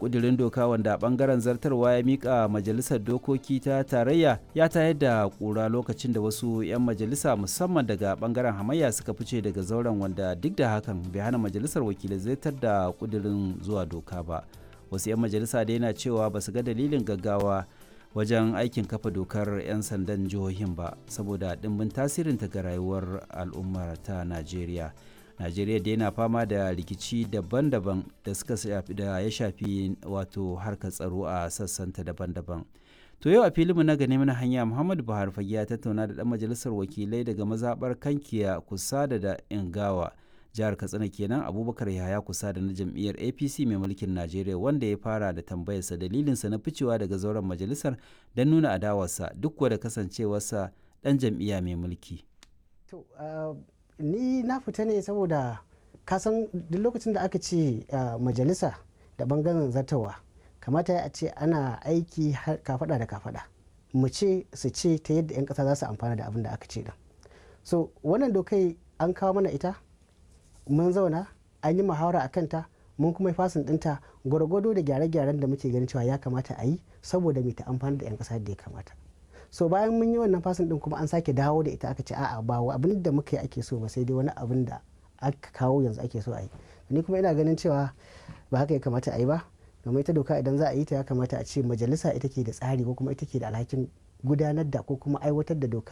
kudirin doka wanda bangaren zartarwa ya mika majalisar dokoki ta tarayya ya tayar da kura lokacin da wasu 'yan majalisa musamman daga bangaren hamayya suka fice daga zauren wanda duk da hakan bai hana majalisar wakilai zartar da kudirin zuwa doka ba wasu 'yan majalisa da yana cewa ba su ga dalilin gaggawa wajen aikin kafa dokar 'yan sandan jihohin ba saboda dimbin tasirinta ga rayuwar al'ummar ta najeriya najeriya da yana fama da rikici daban-daban da suka shafi da ya shafi wato harkar tsaro a sassanta daban-daban to yau a filinmu na gane mana hanya muhammadu buhari fage ya tattauna da dan majalisar wakilai daga mazabar kankiya kusa da da ingawa jihar katsina kenan abubakar yahaya kusa da na jam'iyyar apc mai mulkin najeriya wanda ya fara da tambayarsa dalilinsa na ficewa daga zauren majalisar don nuna adawarsa duk da kasancewarsa dan jam'iyya mai mulki ni na fita ne saboda kasan duk lokacin da aka ce majalisa da bangaren zartawa kamata a ce ana aiki kafada da kafada mu ce su ce ta yadda 'yan kasa za su amfana da abin da aka ce din so wannan dokai an kawo mana ita mun zauna an yi muhawara a kanta mun kuma yi fasin dinta gwargwado da gyare-gyaren da muke ganin cewa ya kamata a yi saboda mai ta amfani da 'yan kasa da ya kamata so bayan mun yi wannan fasin din kuma an sake dawo da ita aka ce a'a ba abin da muka yi ake so ba sai dai wani abin da aka kawo yanzu ake so a yi ni kuma ina ganin cewa ba haka ya kamata a yi ba domin ita doka idan za a yi ta ya kamata a ce majalisa ita ke da tsari ko kuma ita ke da alhakin gudanar da ko kuma aiwatar da doka